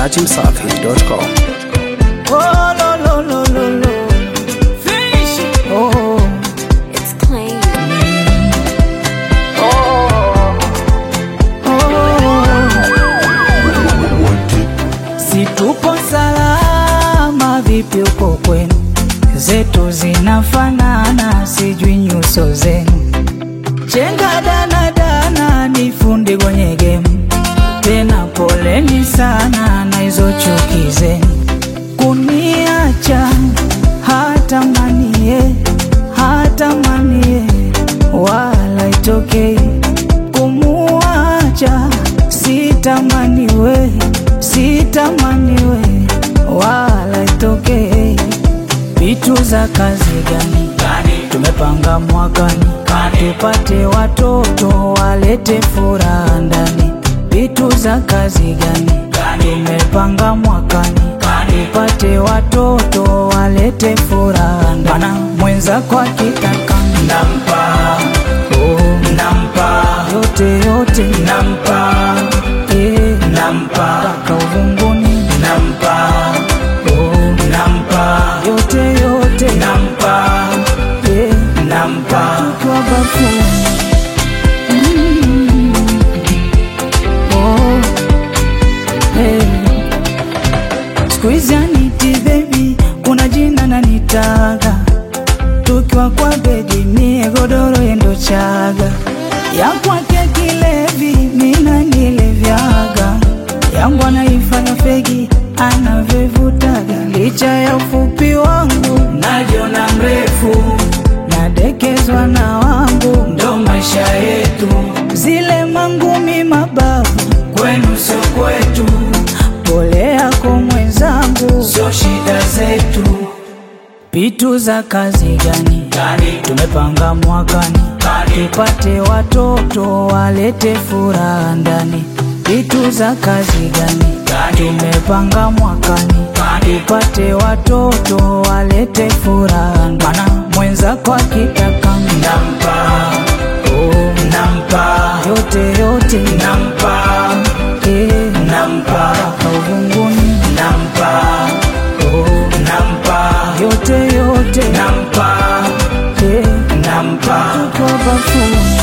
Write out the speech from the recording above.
dachimsafi.com. Oh, lo, lo, lo, lo, lo. Fish. Oh, It's clean. si tupo salama, vipi uko kwenu? Zetu zinafanana, sijui nyuso zenu. Chenga dana dana, ni fundi kwenye gemu. Tena poleni sana na hizo chuki zenu, kuniacha hata manie hata manie, wala itokei kumuacha, sitamaniwe sitamaniwe, wala itokei vitu za kazi gani tumepanga mwakani tupate watoto walete furaha ndani vitu za kazi gani tumepanga mwakani tupate watoto walete furaha ndani Bana mwenzako akitaka nampa oh, nampa yote yote nampa eh, nampa mpaka uvunguni nampa oh, nampa yote yote nampa eh, nampa tukiwa bafuni mm. oh, eh. Siku hizi aniti baby, kuna jina nanitaga, tukiwa kwa bedi mie godoro yendo chaga, ya kwake kilevi mina nilevyaga, yangu anaifanya fegi anavyovutaga, licha ya ufupi wangu najiona mrefu, nadekezwa na wangu, ndo maisha yetu, zile mangumi mabavu kwenu sio kwetu, pole yako mwenzangu, sio shida zetu. Pitu za kazi gani tumepanga mwakani tupate watoto walete furaha ndani. Pitu za kazi gani tumepanga mwakani tupate watoto walete furaha ndani. Mana mwenzako akitaka nampa oh, nampa yote yote nampa eh, nampa mpaka uvunguni nampa oh, nampa yote yote nampa eh, nampa tukiwa bafuni